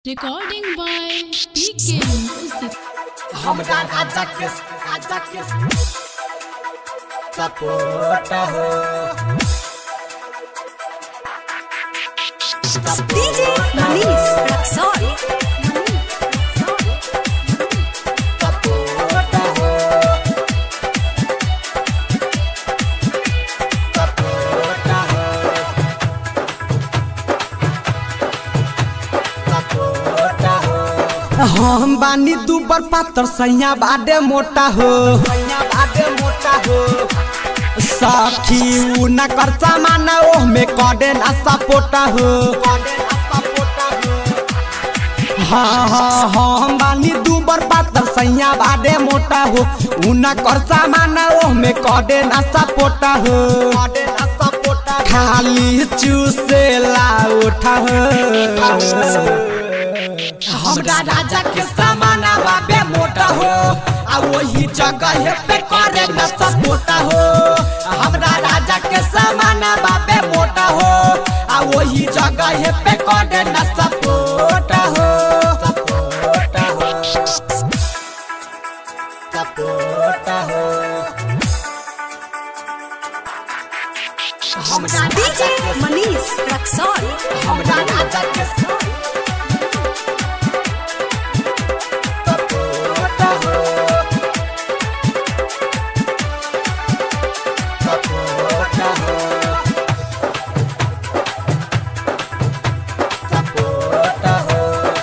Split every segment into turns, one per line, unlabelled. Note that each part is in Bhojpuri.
Recording by PK Music.
हमरा राजा के राजा के सपोर्ट हो
DJ Manish Raksol.
सपोर्ट हो सपोर्ट हो सपोर्ट हो
हम बानी दूबर पातर सैया बाडे मोटा हो
सैया बाटे मोटा हो
सखी उ न कर सामान ओह में कडे ना सपोटा हो
कॉलेज सपोर्ट हो
हाँ हाँ हाँ हम बानी दूबर पातर सैया बाडे मोटा हो उ न कर सामान ओह में कडे ना सपोटा हो
कॉलेज सपोर्ट हो
खाली चूसे ला उठा हो
हमरा राजा के सामान बाबे मोटा हो आ वही जगह पे करे न सपोटा हो हमरा राजा के सामान बाबे मोटा हो आ वही जगह पे करे न सपोटा हो सपोटा हो सपोटा हो हमरा
DJ
राजा के
Manish Raksol.
हमरा राजा के सपोर्ट हो सपोर्ट हो सपोर्ट हो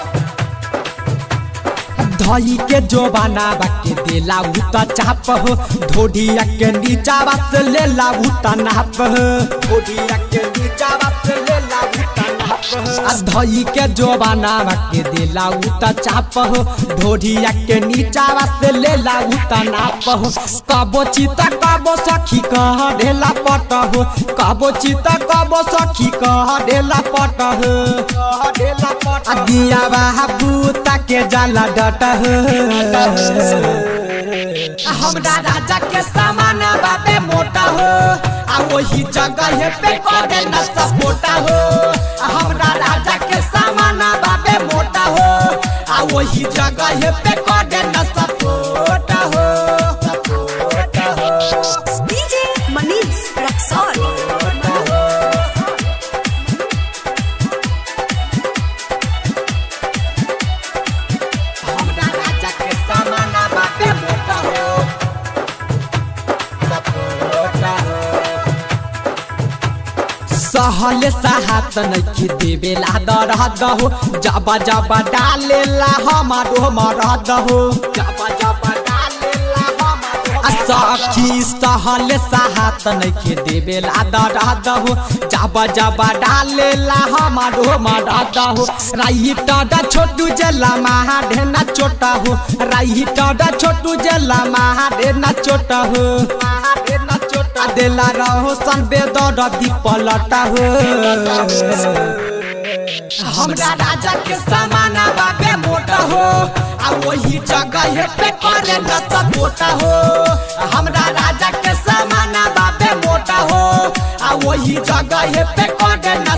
धई के जोबाना बाके देला उ त चाप हो ढोढिया के नीचा बस ले ला उ त नाप हो
ओडिया के नीचा बात ले लागू तनाप हो
आ धई के जोबाना बाके देला उ त चाप हो ढोढिया के नीचा बस ले ला उ त नाप हो कबो चिता कबो सखी कह ढेला पट हो कबो चिता कबो सखी कह ढेला पट हो
ढेला पट
आ दिया बाबू ताके जाला डट हो
हमरा राजा के सामान बाबे मोटा हो आ वही जगह पे करे न सपोटा हो हमरा राजा के सामान बाबे मोटा हो आ वही जगह पे करे न सपोटा हो सपोटा हो
DJ Manish Raksol.
सपोटा हो हमरा राजा के सामान बाबे मोटा हो सपोटा हो
सहले साहत नइखे देवेला दरद हो जबा जबा डालेला हमारो मरद हो
जबा जबा डालेला हमारो
आ सखी सहले साहत नइखे देवेला दरद हो जबा जबा डालेला हमारो मरद हो राई टडा छोटू जला महा ढेना छोटा हो राई टडा छोटू जला महा ढेना छोटा हो
महारे न चोटा
आ देला रहो सन बेदर दीपलटा हो
हमरा राजा के सामान बाबे मोटा हो आ वही जगह पे करे न सपोटा हो हमरा राजा के सामान बाबे मोटा हो आ वही जगह पे करे न